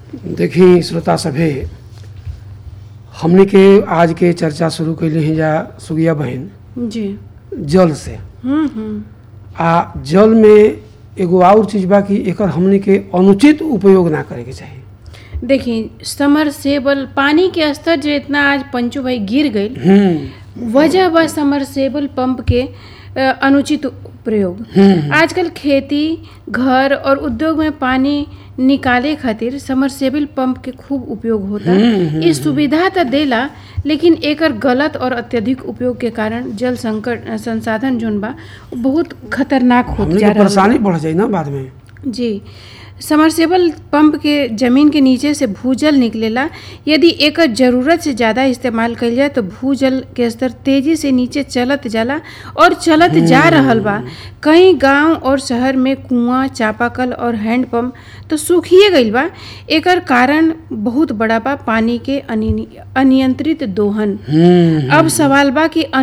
देखी श्रोता सभे हमने के आज के चर्चा शुरू कैले हैं जा सुगिया बहन जी जल से हम्म हम्म आ जल में एगो और चीज बा कि एकर हमने के अनुचित उपयोग ना करे के चाही देखिए समरसेबल पानी के स्तर जो इतना आज पंचू भाई गिर गई हम्म वजह बा समरसेबल पंप के अ, अनुचित प्रयोग हम्म आजकल खेती घर और उद्योग में पानी निकाले खातिर समरसेबल पंप के खूब उपयोग होता हम्म, ये सुविधा तो देला लेकिन एकर गलत और अत्यधिक उपयोग के कारण जल संकट अ, संसाधन जोन बा वो बहुत खतरनाक होत हमने जा के रहल बा परेशानी बढ़ जाई ना बाद में जी समरसेबल पंप के जमीन के नीचे से भूजल निकलेला यदि एकर जरूरत से ज़्यादा इस्तेमाल कइल जाए तो भूजल के स्तर तेजी से नीचे चलत जाला और चलत जा रहल बा कई गांव और शहर में कुआं चापाकल और हैंडपंप तो सूखिए गइल बा एकर कारण बहुत बड़ा बा पानी के अनियंत्रित दोहन हम्म अब सवाल बा कि